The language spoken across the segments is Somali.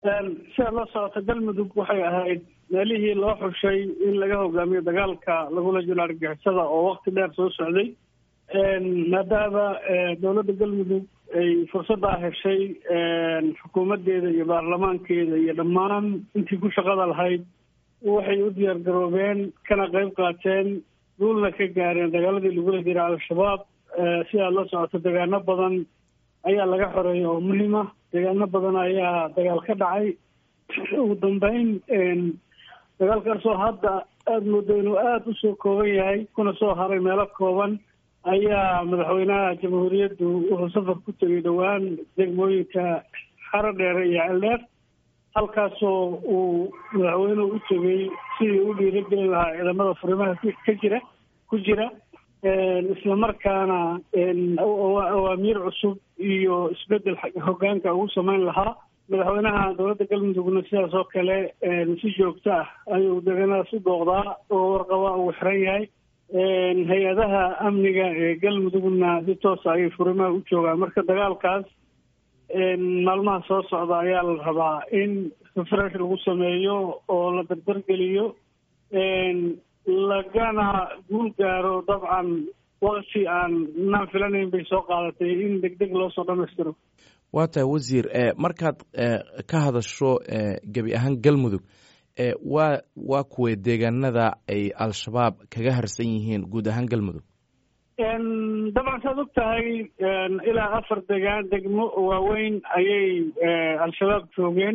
sidaad la socota galmudug waxay ahayd meelihii loo xushay in laga hogaamiyo dagaalka lagula jiro argixisada oo wakti dheer soo socday maadaama dowladda galmudug ay fursaddaa heshay xukuumaddeeda iyo baarlamaankeeda iyo dhammaan intii ku shaqada lahayd waxay u diyaar garoobeen kana qayb qaateen duulna ka gaareen dagaaladii lagula jira al-shabaab sidaad la socoto degaano badan ayaa laga xoreeyay oo muhiima deegaano badan ayaa dagaal ka dhacay ugu dambeyn dagaalkaasoo hadda aada moodo inuu aada usoo kooban yahay kuna soo haray meelo kooban ayaa madaxweynaha jamhuuriyaddu wuxuu safar ku tegay dhowaan degmooyinka xaro dheere iyo celdheer halkaasoo uu madaxweynuhu u tegay sidii u dhiirageli lahaa ciidamada furimaha ka jira ku jira islamarkaana awaamiir cusub iyo isbedel hogaanka ugu samayn lahaa madaxweynaha dowladda galmudugna sidaas oo kale si joogto ah ayuu deegaanadaas u booqdaa oo warqaba uu xiran yahay hay-adaha amniga ee galmudugna si toosa ayay furimaha u joogaan marka dagaalkaas maalmaha soo socda ayaa la rabaa in refresh lagu sameeyo oo la dardargeliyo lagana guul gaaro dabcan wakti aan naan filanayn bay soo qaadatay in deg deg loo soo dhamaystiro waa tahay wasiir markaad ka hadasho gebi ahaan galmudug waa waa kuway deegaanada ay al-shabaab kaga harsan yihiin guud ahaan galmudug dabcan saad og tahay ilaa afar degaan degmo waaweyn ayay al-shabaab joogeen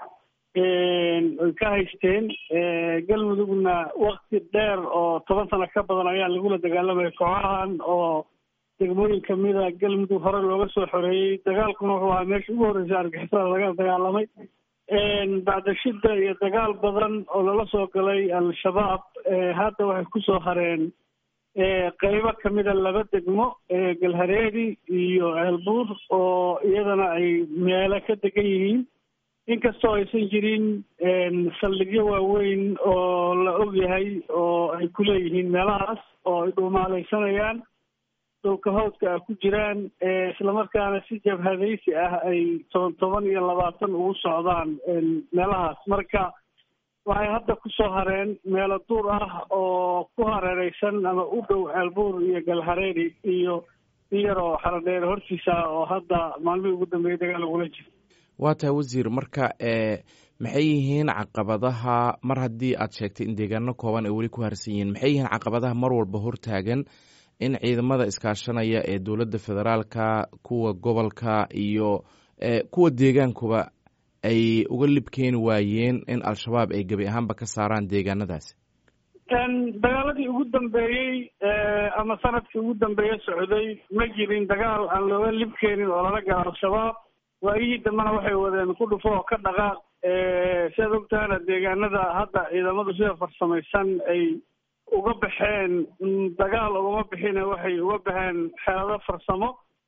oy ka haysteen galmudugna wakti dheer oo toban sano ka badan ayaa lagula dagaalamaya kooxahan oo degmooyin kamida galmudug hore looga soo xoreeyey dagaalkuna wuxuu ahaa meesha ugu horreysay argixisada laga dagaalamay bacdashida iyo dagaal badan oo lala soo galay al-shabaab hadda waxay kusoo hareen qeybo kamida laba degmo galhareedi iyo ceelbuur oo iyadana ay meelo ka degan yihiin inkastoo aysan jirin saldhigyo waaweyn oo la og yahay oo ay ku leeyihiin meelahaas oo ay dhuumaalaysanayaan dhulka hawdka ah ku jiraan islamarkaana si jabhadaysi ah ay toban toban iyo labaatan ugu socdaan meelahaas marka waxay hadda kusoo hareen meelo duur ah oo ku hareereysan ama u dhow ceelbuur iyo galhareeri iyo in yaroo xaradheer hortiisa ah oo hadda maalmihii ugu dambeeyay dagaal lagula jiro waa tahay wasiir marka maxay yihiin caqabadaha mar haddii aad sheegtay in deegaano kooban ay weli ku harsan yihiin maxay yihiin caqabadaha mar walba hortaagan in ciidamada iskaashanaya ee dowladda federaalka kuwa gobolka iyo kuwa deegaankuba ay uga lib keeni waayeen in al-shabaab ay gebi ahaanba ka saaraan deegaanadaasi dagaaladii ugu dambeeyey ama sanadkii ugu dambeeye socday ma jirin dagaal aan looga lib keenin oo lala galo al-shabaab waayihii dambena waxay wadeen ku dhufo oo ka dhaqaaq sidaad ogtahana deegaanada hadda ciidamadu sida farsamaysan ay uga baxeen dagaal ugama bixine waxay uga baxeen xeelado farsamo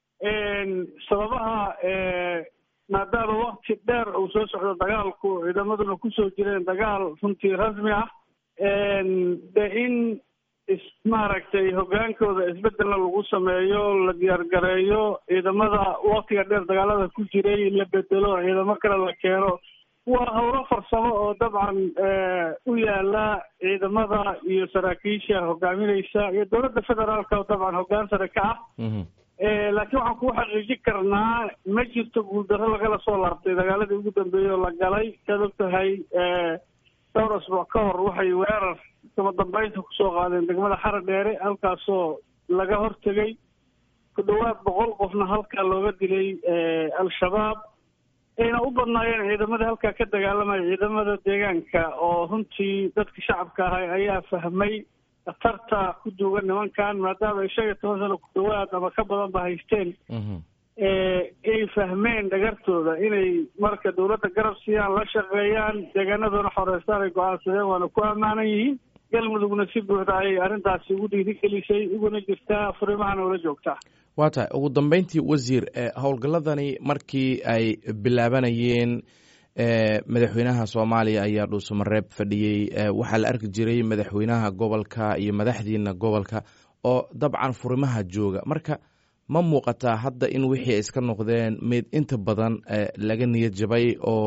sababaha maadaama wakti dheer uu soo socdo dagaalku ciidamaduna kusoo jireen dagaal runtii rasmi ah de in maaragtay hogaankooda isbedelna lagu sameeyo la diyaargareeyo ciidamada waktiga dheer dagaalada ku jiray la bedelo ciidamo kale la keeno waa howlo farsamo oo dabcan u yaala ciidamada iyo saraakiisha hogaamineysa iyo dowladda federaalka oo dabcan hoggaan sare ka ah laakiin waxaan kuu xaqiijin karnaa ma jirto guuldarro lagala soo laabtay dagaaladii ugu dambeeyey oo la galay saad og tahay dhowr asbuuc ka hor waxay weerar kama dambeynta kusoo qaadeen degmada xara dheere halkaasoo laga hortegay ku dhowaad boqol qofna halkaa looga dilay al-shabaab ayna u badnaayeen ciidamadii halkaa ka dagaalamaya ciidamada deegaanka oo runtii dadka shacabka ahay ayaa fahmay khatarta ku duugan nimankan maadaama ay shan iyo toban sano ku dhawaad ama ka badan ba haysteen ay fahmeen dhagartooda inay marka dowladda garab siiyaan la shaqeeyaan deegaanadoona xoreystaan ay go-aansadeen waana ku ammaanan yihiin galmudugna si buuxda ayay arrintaasi ugu dhiirigelisay uguna jirtaa furimahana ula joogtaa waa tahay ugu dambeyntii wasiir howlgalladani markii ay bilaabanayeen madaxweynaha soomaaliya ayaa dhuusamareeb fadhiyey waxaa la arki jiray madaxweynaha gobolka iyo madaxdiina gobolka oo dabcan furimaha jooga marka ma muuqataa hadda in wixii ay iska noqdeen mid inta badan laga niyad jabay oo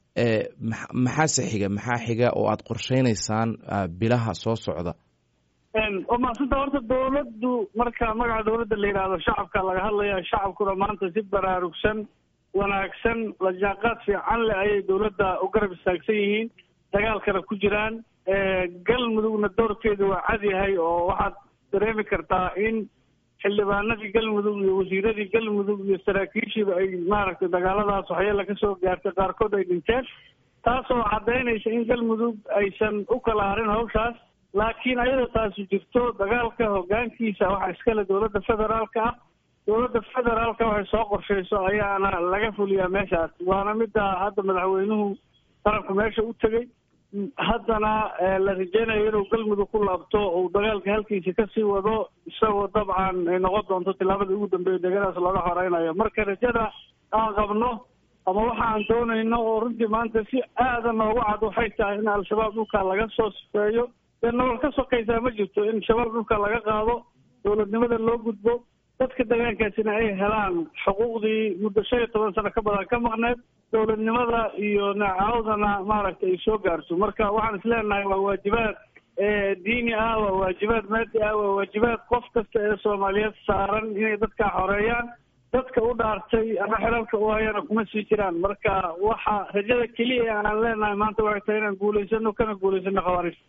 maxaase xiga maxaa xiga oo aad qorsheynaysaan bilaha soo socda waa maasanta horta dawladdu marka magaca dawladda la yidhaahdo shacabka laga hadlaya shacabkuna maanta si baraarugsan wanaagsan lajaanqaad fiican leh ayay dawladda u garab istaagsan yihiin dagaalkana ku jiraan galmudugna doorkeedu waa cad yahay oo waxaad dareemi kartaa in xildhibaanadii galmudug iyo wasiiradii galmudug iyo saraakiishiiba ay maaragtay dagaaladaas waxyeela ka soo gaartay qaarkood ay dhinteen taasoo caddaynaysa in galmudug aysan u kala harin hawshaas laakiin ayadoo taasi jirto dagaalka hoggaankiisa waxaa iskale dowladda federaalka ah dowladda federaalka waxay soo qorshayso ayaana laga fuliyaa meeshaas waana midda hadda madaxweynuhu qaranku meesha u tegey haddana la rajeynayo inuu galmudug ku laabto uu dagaalka halkiisa kasii wado isagoo dabcan ay noqon doonto tillaabadii ugu dambeeya degadaas looga horeynayo marka rajada aan qabno ama waxa aan doonayno oo runtii maanta si aada noogu cad waxay tahay in al-shabaab dhulka laga soo sifeeyo dee nolol ka sokaysaa ma jirto in shabaab dhulka laga qaado dowladnimada loo gudbo dadka deegaankaasina ay helaan xuquuqdii muddo shan iyo toban sano ka badan ka maqneed dowladnimada iyo nacaawdana maaragtay ay soo gaarto marka waxaan isleenahay waa waajibaad diini ah waa waajibaad maadi ah waa waajibaad qof kasta ee soomaaliyeed saaran inay dadkaa xoreeyaan dadka u dhaartay ama xelalka u hayana kuma sii jiraan marka waxa rajada keliya aan leenahay maanta waxay tahay inaan guulaysano kana guulaysano khawaarij